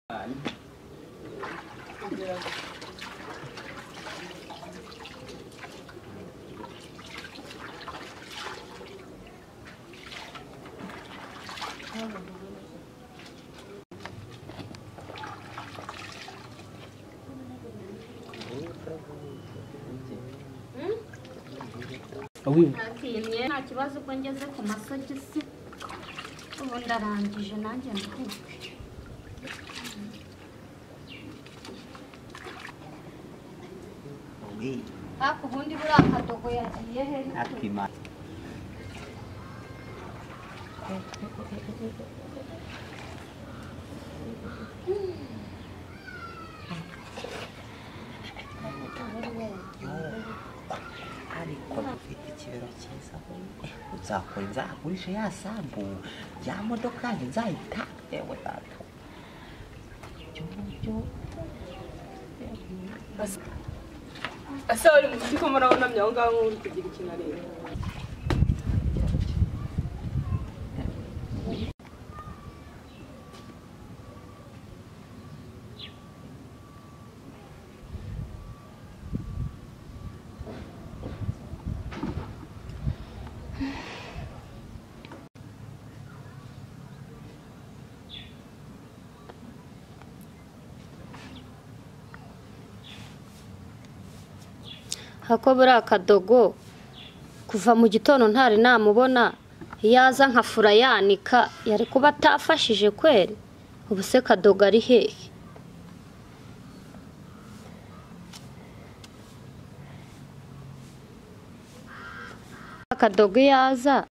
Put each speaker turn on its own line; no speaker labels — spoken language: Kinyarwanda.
หวาน
Awi,
Natiriye nta kibazo ubwo ngeze ku masogisi ubu ndarangije nanjye nduhuke
uwi
ariko ubundi buriya kadogo yagiye he
akima ariko ufite ikibero cyiza uzakora nzagurisha ya sambu ya modoka yanjye nzayitange we data
ese wari muzi ko murabonamye aho ngaho nk'uri kugira ikintu areba
hako buriya kadogo kuva mu gitondo ntari namubona yaza nkafura yanika yari kuba atafashije kweri ubu se kadogo ari hehe kadogo yaza